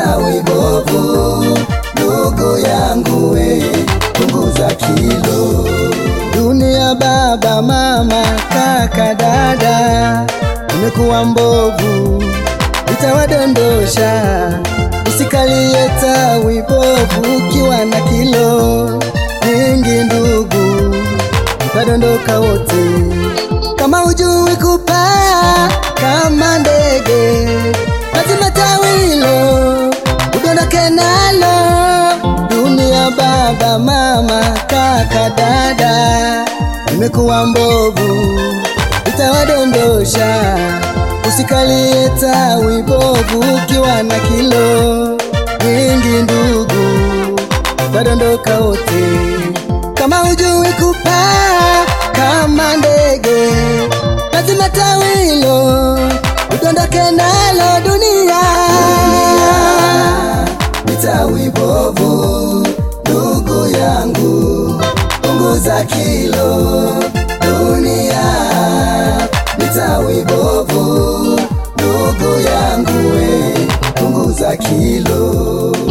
tawi bovu, ndugu yangu we, punguza kilo. Dunia baba, mama, kaka, dada, imekuwa mbovu, itawadondosha. Usikalie tawi bovu ukiwa na kilo nyingi, ndugu, utadondoka wote. Kama hujui kupaa kama ndege, lazima tawi hilo udondoke nalo. Dunia baba, mama, kaka, dada, imekuwa mbovu, itawadondosha. Usikalie tawi bovu ukiwa na kilo nyingi, ndugu, utadondoka wote. Kama hujui kupaa kama ndege, lazima tawi hilo udondoke nalo. Dunia ni tawi bovu, ndugu yangu, punguza kilo. Dunia ni tawi bovu, ndugu yangu, we punguza kilo.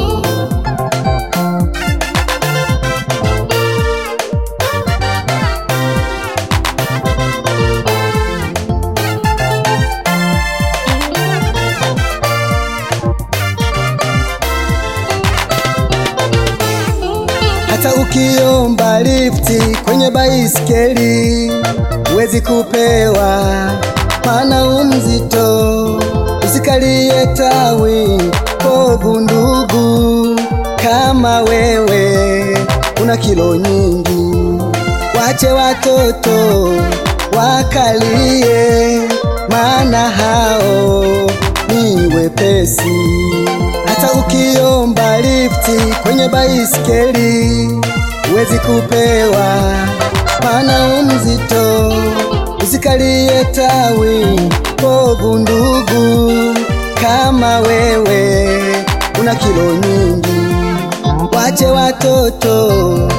Hata ukiomba lifti kwenye baiskeli huwezi kupewa, maana umzito. Usikalie tawi bovu, ndugu, kama wewe una kilo nyingi. Wache watoto wakalie, maana hao ni wepesi. Hata ukiomba lifti kwenye baiskeli huwezi kupewa, maana umzito. Usikalie tawi bovu, ndugu, kama wewe una kilo nyingi. Wache watoto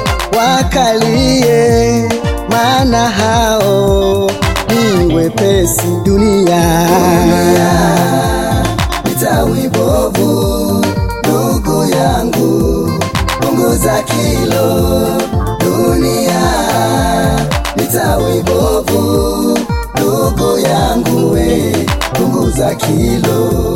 wakalie, maana hao ni wepesi. Dunia, ni tawi bovu, ndugu yangu, punguza kilo. Dunia ni tawi bovu, ndugu yangu, we punguza kilo.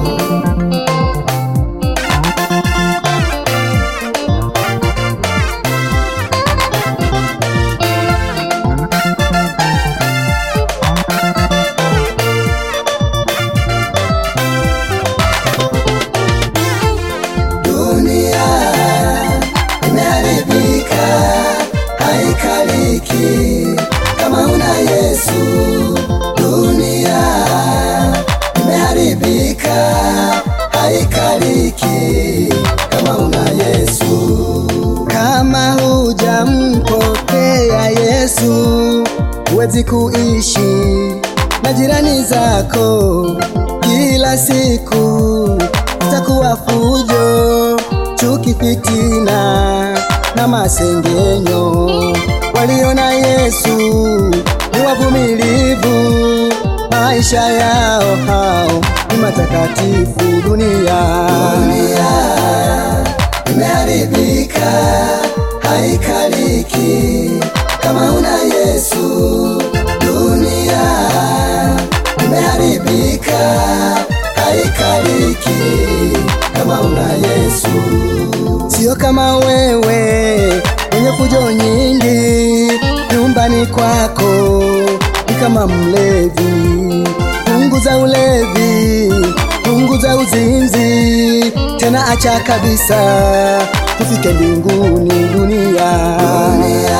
Dunia imeharibika, haikaliki kama una Yesu. Dunia imeharibika, haikaliki kama una Yesu. Kama hujampokea Yesu, huwezi kuishi na jirani zako kila siku itakuwa fujo, chuki, fitina na masengenyo. Walio na Yesu ni wavumilivu, maisha yao hao ni matakatifu. Dunia, dunia imeharibika, haikaliki kama una Yesu. Dunia imeharibika, haikaliki kama una Yesu. Sio kama wewe mwenye fujo nyingi nyumbani kwako, ni kama mlevi. Punguza ulevi, punguza uzinzi, tena acha kabisa, tufike mbinguni. Dunia, dunia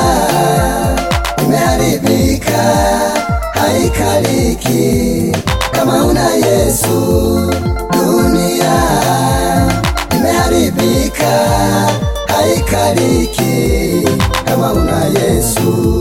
imeharibika, haikaliki kama una Yesu. Dunia imeharibika, haikaliki kama una Yesu.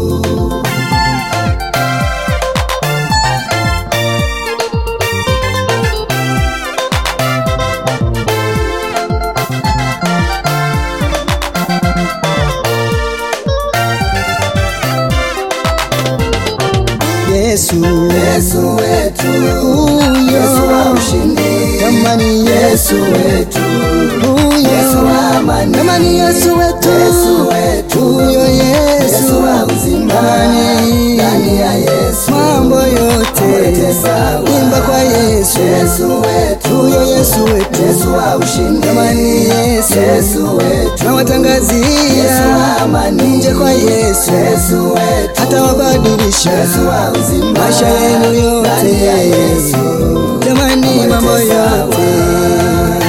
Yesu, Yesu wetu, Yesu wa ushindi, jamani Yesu wetu huyo Yesu wa amani jamani Yesu wetu Yesu wetu huyo Yesu Yesu wa uzima Jamani. ndani ya Yesu mambo yote yote sawa. imba kwa Yesu Yesu wetu huyo Yesu wetu Yesu wa ushindi jamani Yesu Yesu wetu nawatangazia Yesu wa amani nje kwa Yesu Yesu wetu atawabadilisha Yesu wa uzima maisha yenu ndani ya yote Yesu jamani mambo yote sawa. yote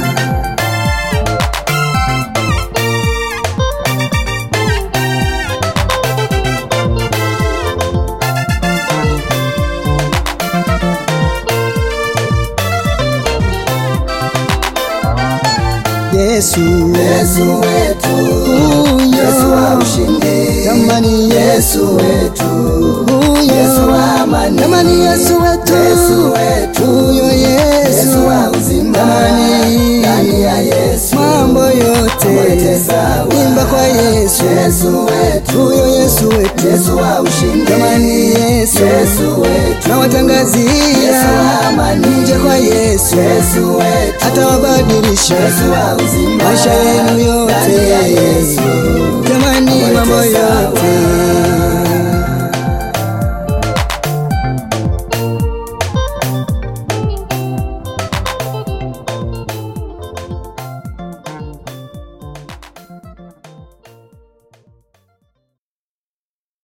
Yesu Yesu wetu Yesu wa huyo ushindi jamani Yesu wetu huyo Yesu wa amani jamani Yesu wetu Yesu wetu huyo Yesu Yesu wa uzima jamani ndani ya Yesu mambo yote yote sawa. imba kwa Yesu Yesu wetu huyo Yesu wetu Yesu wa ushindi jamani Yesu Yesu wetu nawatangazia Yesu wa amani nje kwa Yesu Yesu wetu atawabadilisha Yesu wa uzima maisha yenu ndani ya yote Yesu jamani mambo yote sawa. yote